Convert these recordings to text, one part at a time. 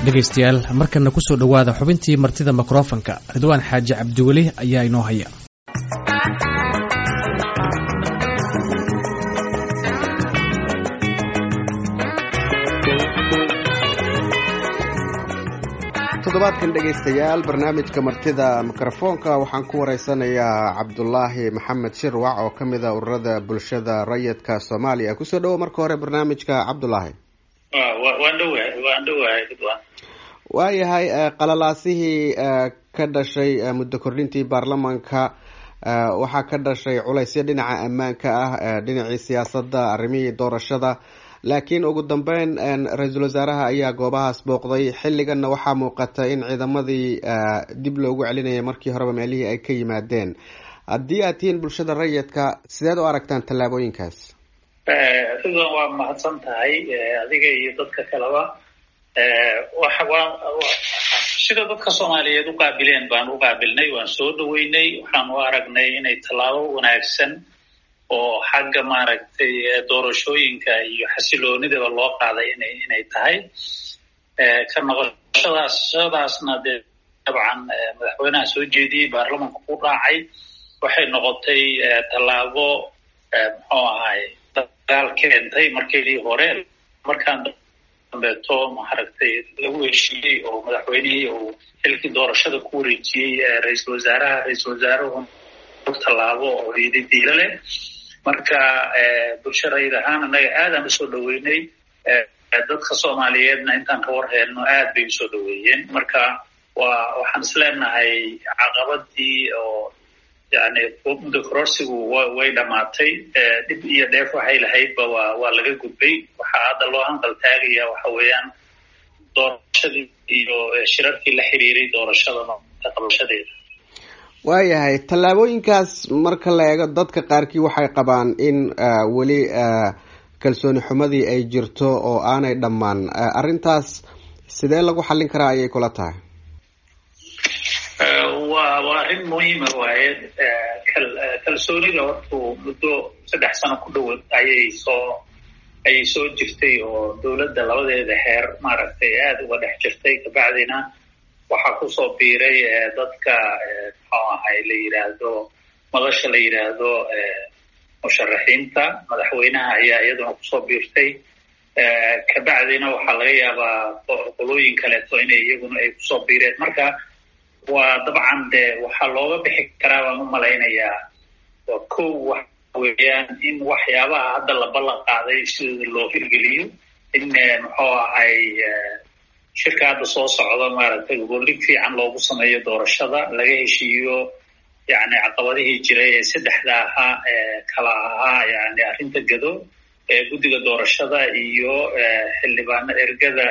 dhegaystayaal markana ku soo dhowaada xubintii martida mikrofanka ridwaan xaaji cabdiweli ayaa inoo haya toddobaadkan dhegaystayaal barnaamijka martida mikrofoonka waxaan ku wareysanayaa cabdulaahi maxamed shirwac oo ka mid a ururada bulshada rayidka soomaaliya kusoo dhowo marka hore barnaamijka cabdulaahi waan dhowahay waan dhowahay ridwaan waayahay qalalaasihii ka dhashay muddo kordhintii baarlamaanka waxaa ka dhashay culaysyo dhinaca ammaanka ah dhinacii siyaasadda arrimihii doorashada laakiin ugu dambeyn ra-iisul wasaaraha ayaa goobahaas booqday xilliganna waxaa muuqata in ciidamadii dib loogu celinaya markii horeba meelihii ay ka yimaadeen haddii aad tihiin bulshada rayidka sideed u aragtaan tallaabooyinkaas ridwan waa mahadsan tahay adiga iyo dadka kaleba sida dadka soomaaliyeed u qaabileen baan u qaabilnay waan soo dhaweynay waxaan u aragnay inay tallaabo wanaagsan oo xagga maaragtay doorashooyinka iyo xasiloonidaba loo qaaday ina inay tahay ka noqoshadaas shadaasna dee dabcan madaxweynaha soo jeediyey baarlamanka ku raacay waxay noqotay tallaabo muxuu ahay dagaal keentay markeedii hore markaan dambeeto maaragtay lagu heshiiyey oo madaxweynihii uu xilkii doorashada ku wareejiyey ra-iisul wasaaraha ra-iisul wasaaruhu tallaabo oo yidi diilo leh marka bulsho rayid ahaan annaga aadaan usoo dhaweynay dadka soomaaliyeedna intaan ka war heelno aad bay usoo dhaweeyeen marka waa waxaan is leenahay caqabadii oo yani muddo kororsigu way dhamaatay dhib iyo dheef waxay lahaydba waa waa laga gudbay waxaa hadda loo hanqal taagaya waxa weeyaan doorashadii iyo shirarkii la xiriiray doorashada qabashadeeda waayahay tallaabooyinkaas marka la eego dadka qaarkii waxay qabaan in weli kalsooni xumadii ay jirto oo aanay dhammaan arrintaas sidee lagu xallin karaa ayay kula tahay waa waa arrin muhiima waaye kalsoonida hortuu muddo saddex sano ku dhowa ayay soo ayay soo jirtay oo dowladda labadeeda heer maaragtay aada uga dhex jirtay kabacdina waxaa kusoo biiray dadka muxuu ahay la yidhaahdo madasha la yidhaahdo musharaxiinta madaxweynaha ayaa iyaduna kusoo biirtay kabacdina waxaa laga yaabaa qolooyin kaleeto inay iyaguna ay kusoo biireen marka waa dabcan de waxaa looga bixi karaa baan u malaynayaa waa kow waxa weeyaan in waxyaabaha hadda la ballan qaaday sidooda loo hirgeliyo in muxuu ahay shirka hadda soo socda maaragtay goboldhig fiican loogu sameeyo doorashada laga heshiiyo yani caqabadihii jiray ee saddexda ahaa ee kala ahaa yani arrinta gado ee guddiga doorashada iyo xildhibaano ergada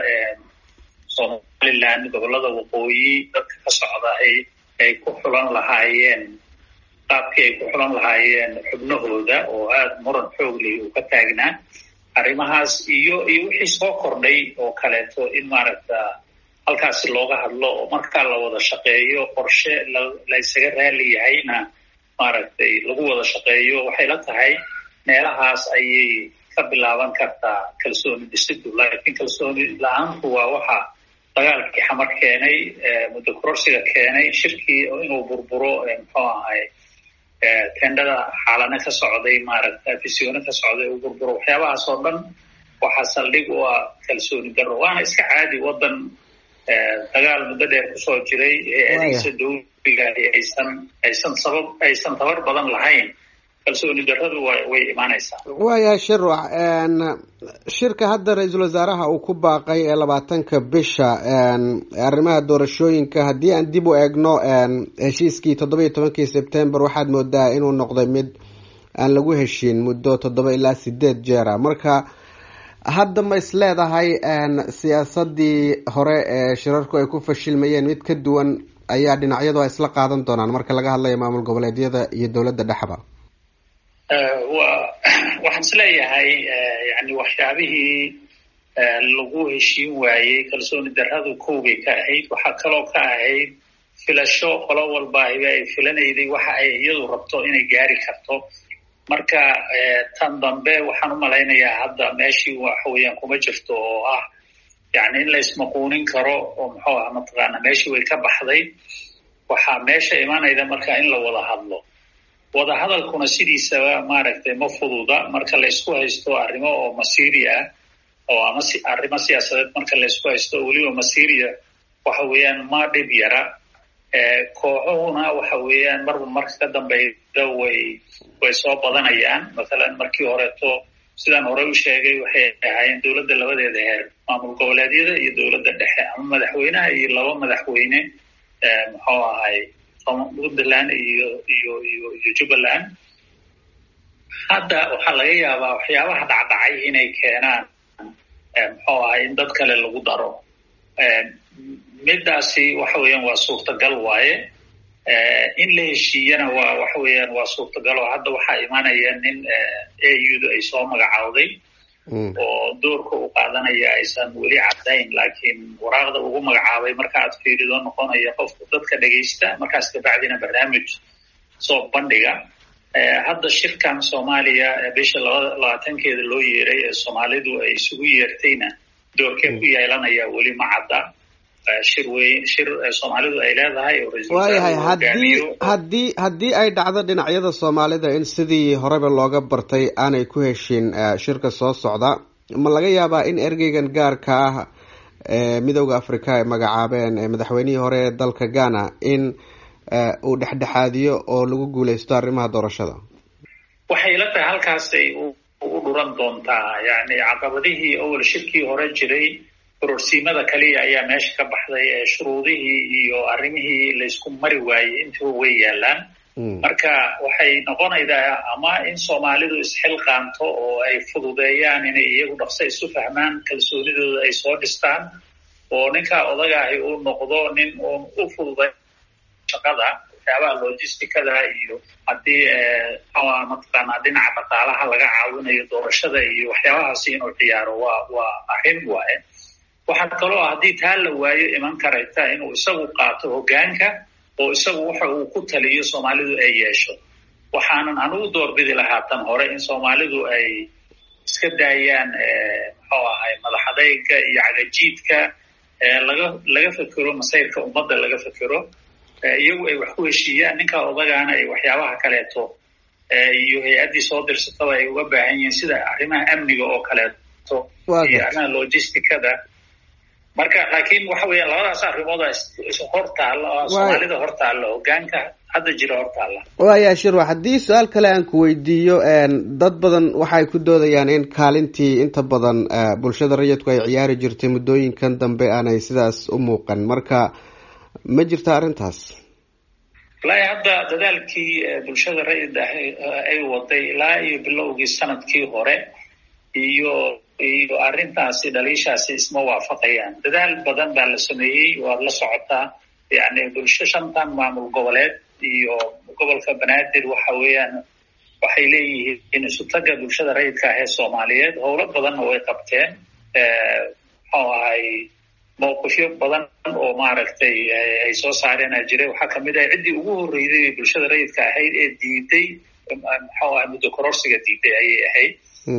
somaliland gobolada waqooyi dadka ka socda ay ay ku xulan lahaayeen qaabkii ay ku xulan lahaayeen xubnahooda oo aada muran xoogley uu ka taagnaa arrimahaas iyo iyo wixii soo kordhay oo kaleeto in maaragta halkaasi looga hadlo oo markaa la wada shaqeeyo qorshe la ysaga raali yahayna maaragtay lagu wada shaqeeyo waxay la tahay meelahaas ayay ka bilaaban kartaa kalsooni dhisidu laakiin kalsooni la-aantu waa waxa dagaalkii xamar keenay muddo kororsiga keenay shirkii inuu burburo muxuu ahay tendhada xaalane ka socday maaragta fisioone ka socday uu burburo waxyaabahaas oo dhan waxaa saldhig u ah kalsooni darro waana iska caadi waddan dagaal muddo dheer kusoo jiray hay-adihiisa dawliga aysan aysan sabab aysan tabar badan lahayn kalsooni darradu wa way imaanaysaa waayahay shirwac shirka hadda ra-iisul wasaaraha uu ku baaqay ee labaatanka bisha arrimaha doorashooyinka haddii aan dib u eegno heshiiskii toddoba iyo tobankii sebtember waxaad moodaa inuu noqday mid aan lagu heshiin muddo toddoba ilaa sideed jeera marka hadda ma is leedahay siyaasadii hore ee shirarku ay ku fashilmayeen mid ka duwan ayaa dhinacyadu ay isla qaadan doonaan marka laga hadlayo maamul goboleedyada iyo dowladda dhexba wa waxaan is leeyahay yani waxyaabihii lagu heshiin waayey kalsooni darradu kowbay ka ahayd waxaa kaloo ka ahayd filasho qolo walbaahiba ay filanayday waxa ay iyadu rabto inay gaari karto marka tan dambe waxaan u malaynayaa hadda meeshii waxa weeyaan kuma jirto oo ah yani in la ismaquunin karo oo muxuu aha mataqaana meeshii way ka baxday waxaa meesha imanayda marka in la wada hadlo wada hadalkuna sidiisaba maaragtay ma fududa marka laysku haysto arrimo oo masiiri ah oo ama arrimo siyaasadeed marka laysku haysto oo weliba masiiriya waxa weeyaan ma dhib yara kooxuhuna waxa weeyaan marba marka ka dambeyda way way soo badanayaan mathalan markii horeeto sidaan horey u sheegay waxay ahaayeen dowladda labadeeda heer maamul goboleedyada iyo dowladda dhexe ama madaxweynaha iyo laba madaxweyne muxuu ahay puntland iyo iyo iyo iyo jubbaland hadda waxaa laga yaabaa waxyaabaha dhacdhacay inay keenaan muxuu ahay in dad kale lagu daro midaasi waxa weeyaan waa suurtagal waaye in la heshiiyana waa waxa weeyaan waa suurtagal oo hadda waxaa imanaya nin audu ay soo magacaawday oo doorka u qaadanaya aysan weli caddayn laakiin waraaqda ugu magacaabay marka aad fiirido noqonaya qofka dadka dhegaysta markaas kabacdina barnaamij soo bandhiga hadda shirkan soomaaliya bisha labaatankeeda loo yeeray ee soomaalidu ay isugu yeertayna doorkee ku yeelanaya weli ma cadda shir weyn shir soomaalidu ay leedahay waayahay haddii haddii haddii ay dhacdo dhinacyada soomaalida in sidii horeba looga bartay aanay ku heshin shirka soo socda ma laga yaabaa in ergeygan gaarka ah ee midooda africa ay magacaabeen madaxweynihii hore ee dalka ghana in uu dhexdhexaadiyo oo lagu guuleysto arrimaha doorashada waxay la tahay halkaasay u dhuran doontaa yani caqabadihii awal shirkii hore jiray kororsiimada kaliya ayaa meesha ka baxday ee shuruudihii iyo arrimihii laysku mari waayey intuba way yaalaan marka waxay noqonaydaa ama in soomaalidu isxilqaanto oo ay fududeeyaan inay iyagu dhaqso isu fahmaan kalsoonidooda ay soo dhistaan oo ninkaa odagaahi uu noqdo nin uun u fududay shaqada waxyaabaha logisticada iyo haddii mataqaanaa dhinaca dhaqaalaha laga caawinayo doorashada iyo waxyaabahaasi inuu ciyaaro waa waa arrin waaye waxaa kaloo haddii taa la waayo iman karayta inuu isagu qaato hoggaanka oo isagu waxa uu ku taliyo soomaalidu ay yeesho waxaanan anugu doorbidi lahaa tan hore in soomaalidu ay iska daayaan muxuu ahay madaxadeyga iyo cagajiidka laga laga fekero masayrka ummadda laga fekero iyagu ay wax ku heshiiyaan ninkaa odagaana ay waxyaabaha kaleeto iyo hay-addii soo dirsataba ay uga baahan yihiin sida arrimaha amniga oo kaleeto iyo arrimaha logisticada marka laakiin waxa weeyaan labadaas arrimooda hor taalla soomaalida hor taalla hoggaanka hadda jira hor taalla waaya shirwa haddii su-aal kale aan ku weydiiyo dad badan waxay ku doodayaan in kaalintii inta badan bulshada rayidku ay ciyaari jirtay muddooyinkan dambe aanay sidaas u muuqan marka ma jirta arrintaas wallaahi hadda dadaalkii bulshada rayid ah ay waday ilaa iyo bilowgii sanadkii hore iyo iyo arrintaasi dhaliishaasi isma waafaqayaan dadaal badan baa la sameeyey waad la socotaa yani bulsho shantan maamul goboleed iyo gobolka banaadir waxa weeyaan waxay leeyihiin isutaga bulshada rayidka ah ee soomaaliyeed howlo badanna way qabteen muxuu ahay mawqifyo badan oo maaragtay ay soo saareen a jiray waxaa kamid ah ciddii ugu horreysay bulshada rayidka ahayd ee diiday muxuu ahay muddo kororsiga diiday ayay ahayd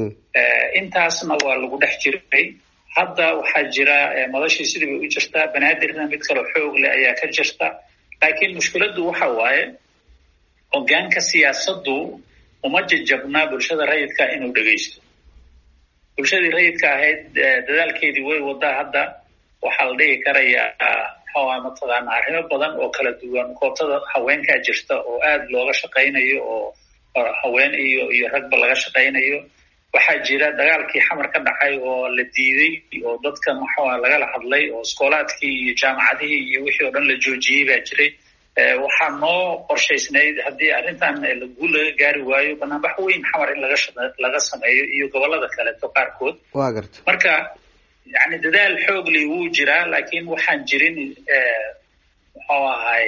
intaasna waa lagu dhex jiray hadda waxaa jira madashii sidii bay u jirtaa banaadirna mid kaloo xoog leh ayaa ka jirta laakiin mushkiladdu waxa waaye hoggaanka siyaasaddu uma jajabnaa bulshada rayidka inuu dhegaysto bulshadii rayidka ahayd dadaalkeedii way wadaa hadda waxaa la dhihi karayaa muxuuha mataqaana arrimo badan oo kala duwan koobtada haweenkaa jirta oo aada looga shaqaynayo oo haween iyo iyo ragba laga shaqaynayo waxaa jira dagaalkii xamar ka dhacay oo la diiday oo dadka maxuuha lagala hadlay oo iskoolaadkii iyo jaamacadihii iyo wixii oo dhan la joojiyey baa jiray waxaa noo qorshaysnayd haddii arrintan guul laga gaari waayo banaanbax weyn xamar in laga laga sameeyo iyo gobolada kaleeto qaarkood wa garta marka yani dadaal xoogli wuu jiraa laakiin waxaan jirin muxuu ahay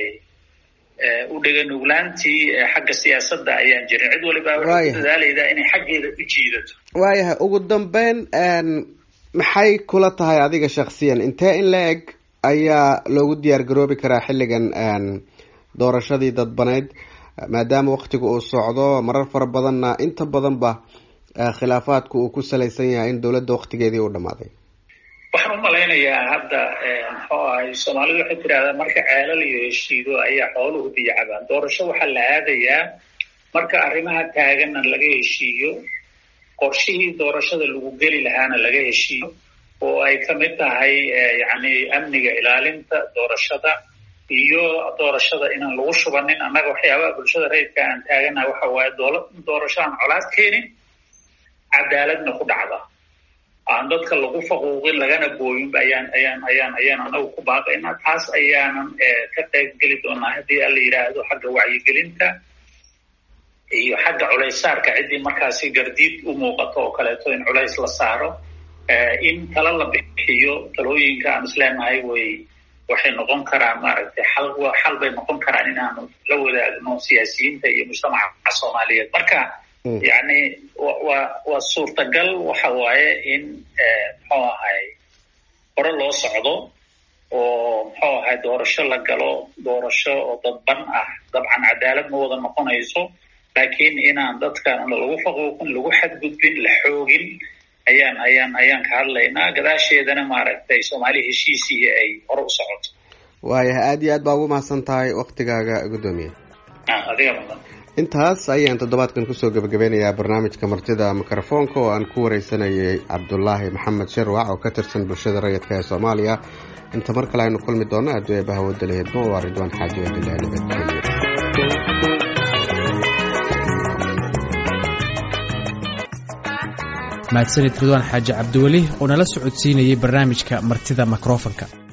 u dheganuglaantii xagga siyaasadda ayaan jirin cid waliba waxay ku dadaalaydaa inay xaggeeda u jiidato waayahay ugu dambeyn maxay kula tahay adiga shaksiyan intee in la eg ayaa loogu diyaar garoobi karaa xilligan doorashadii dadbaneyd maadaama waktiga uu socdo marar fara badanna inta badanba khilaafaadku uu ku salaysan yahay in dowladda waktigeedii uu dhamaaday waxaan u malaynayaa hadda muxuu ahay soomaalidu waxay tidhahdaa marka ceelal iyo heshiido ayaa xooluhu biyo cabaan doorasho waxaa la aadayaa marka arrimaha taaganna laga heshiiyo qorshihii doorashada lagu geli lahaana laga heshiiyo oo ay ka mid tahay yacni amniga ilaalinta doorashada iyo doorashada inaan lagu shubanin annaga waxyaabaha bulshada rayidka aan taaganaha waxa waaye doorasho aan colaad keenin cadaaladna ku dhacda aan dadka lagu faquuqin lagana booyinba ayaan ayaan ayaan ayaan anagu ku baaqaynaa taas ayaanan ka qayb geli doonaa haddii ala yidhaahdo xagga wacyigelinta iyo xagga culaysaarka ciddii markaasi gardiid u muuqato oo kaleeto in culays la saaro in tala la bixiyo talooyinka aan isleenahay way waxay noqon karaan maaragtay xal xal bay noqon karaan inaanu la wadaagno siyaasiyiinta iyo mujtamaca soomaaliyeed marka yacni waa waa suurtagal waxa waaye in muxuu ahay hore loo socdo oo muxuu ahay doorasho la galo doorasho oo dadban ah dabcan cadaalad ma wada noqonayso laakiin inaan dadkan lagu faquuqin lagu xadgudbin la xoogin ayaan ayaan ayaan ka hadlaynaa gadaasheedana maaragtay soomaali heshiisii ay hore u socoto waayahay aada iyo aad baa ugu mahadsan tahay waktigaaga guddoomiye adiga mudan intaas ayaan toddobaadkan kusoo gebagabeynayaa barnaamijka martida mikrofoonka oo aan ku wareysanayay cabdulaahi maxamed sharwac oo ka tirsan bulshada rayidka ee soomaaliya inta mar kale aynu kulmi doonno adduunya bahawada lahedmo waa ridwaan xaaji wadilaa nabadgeliyo mahadsanid ridwaan xaaji cabdiweli oo nala socodsiinayay barnaamijka martida mikrofonka